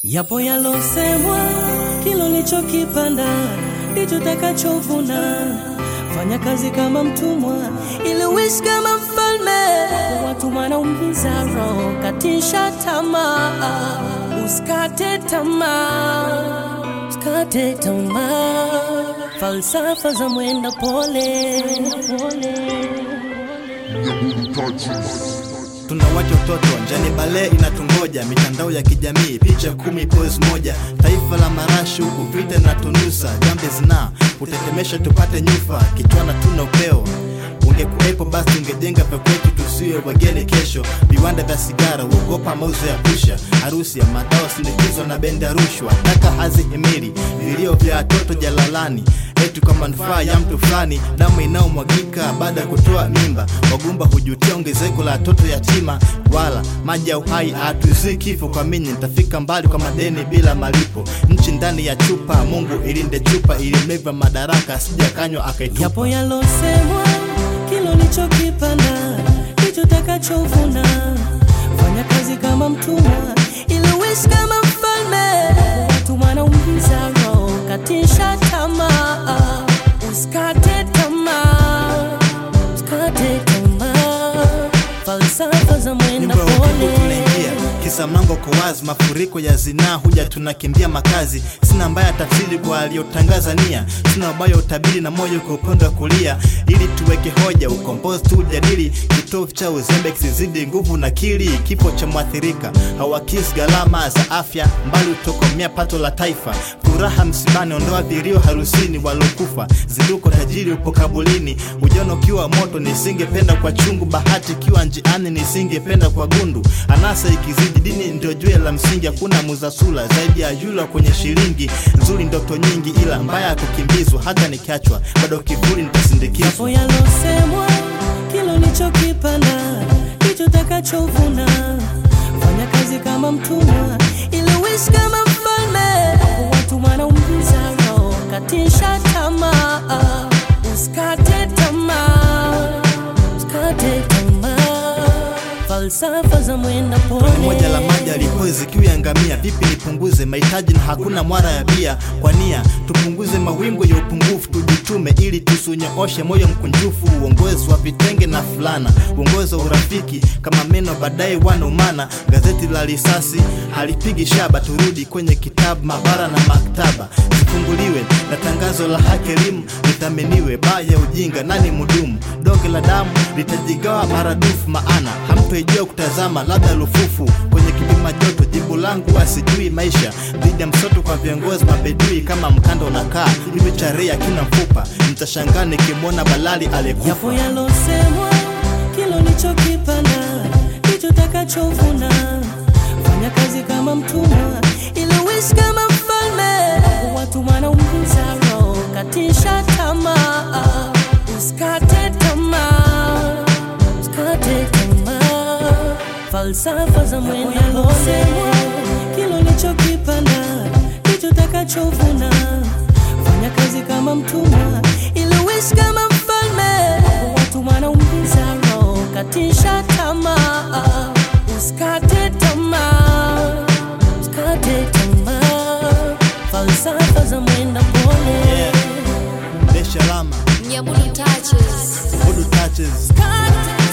Yapo yalosemwa, kilo lichokipanda ndicho takachovuna. Fanya kazi kama mtumwa ili uishi kama mfalme. Watu wanaumiza roho, katisha tamaa, usikate tamaa, usikate tamaa. Falsafa za mwenda pole, pole. tunawacha utoto njani, bale inatungoja, mitandao ya kijamii, picha kumi pose moja, taifa la marashi huku vita na tunusa, jambe zina utetemesha tupate nyufa, kichwana tuna upeo ungekuwepo basi ungejenga vya kwetu, tusiwe wageni kesho. Viwanda vya sigara uogopa mauzo ya pusha, harusi ya madawa sindikizo na benda rushwa, taka hazihimili vilio vya watoto jalalani eti kwa manufaa ya mtu fulani, damu inayomwagika baada ya kutoa mimba. Wagumba hujutia ongezeko la watoto yatima, wala maji ya uhai hatuzii kifo. Kwa mini nitafika mbali kwa madeni bila malipo, nchi ndani ya chupa. Mungu ilinde chupa ilimeva madaraka, asijakanywa akaitupa. Yapo yalosemwa, kilo lichokipanda ndicho takachovuna. Fanya kazi kama mtumwa ili uishi kama mfalme. Watu wanaumiza roho, katisha tamaa, usikate tamaa, usikate tamaa. Falsafa za mwenda nyumba ya ukungu pole tunaingia kisa mlango kwa wazi, mafuriko ya zinaa huja, tunakimbia makazi. Sina mbaya tafsiri kwa aliyotangaza nia, sina ubaya utabiri na moyo kwa upande wa kulia, ili tuweke hoja, ukombozi tu ujadili, kitovu cha uzembe kisizidi nguvu na kili. Kifo cha mwathirika hawakisi gharama za afya, mbali utokomea pato la taifa. Furaha msibani, ondoa vilio harusini, walokufa zinduko, tajiri upo kabulini. Ujana ukiwa moto, nisingependa kwa chungu, bahati ikiwa njiani, nisingependa kwa gundu. Anasa ikizidi, dini ndio jue la msingi, hakuna muzasula zaidi ya yula kwenye shilingi. Nzuri ndoto nyingi, ila mbaya ya kukimbizwa, hata nikiachwa bado kivuli nitasindikizwa. Yapo yalosemwa, kilo lichokipanda ndicho takachovuna. Fanya kazi kama mtumwa ili uishi kama mfalme. Watu wanaumiza roho, katisha tamaa, usikate tamaa, usikate tamaa. Falsafa za mwenda pole moja la maji alipozi kiu ya ngamia. Vipi nipunguze mahitaji na hakuna mwara ya bia? Kwa nia tupunguze mawingu ya upungufu, tujitume ili tusunyooshe moyo mkunjufu. Uongozi wa vitenge na fulana, uongozi wa urafiki kama meno, baadaye wanaumana. Gazeti la risasi halipigi shaba, turudi kwenye kitabu, mabara na maktaba zifunguliwe na tangazo la haki, elimu lithaminiwe. Baa ya ujinga nani mudumu? Donge la damu litajigawa maradufu, maana hamtoijua kutazama, labda lufufu kwenye kipima joto. Jibu langu asijui maisha dhidi ya msoto kwa viongozi mabedui, kama mkanda unakaa hivi charia kina mfupa, mtashangaa nikimwona balali aliyekufa. Yapo yalosemwa, kilo lichokipanda ndicho takachovuna. Fanya kazi kama mtumwa ili uishi kama mfalme. Watu wanaumiza roho, katisha tamaa, usikate tamaa, usikate tamaa. Falsafa za mwenda yalosemwa, kilo lichokipanda ndicho takachovuna. Fanya kazi kama mtumwa ili uishi kama mfalme. Watu wanaumiza roho, katisha tamaa, usikate tamaa, usikate tamaa. Falsafa za mwenda pole Yeah. Desha lama Nyamulu touches. Voodoo touches Usikate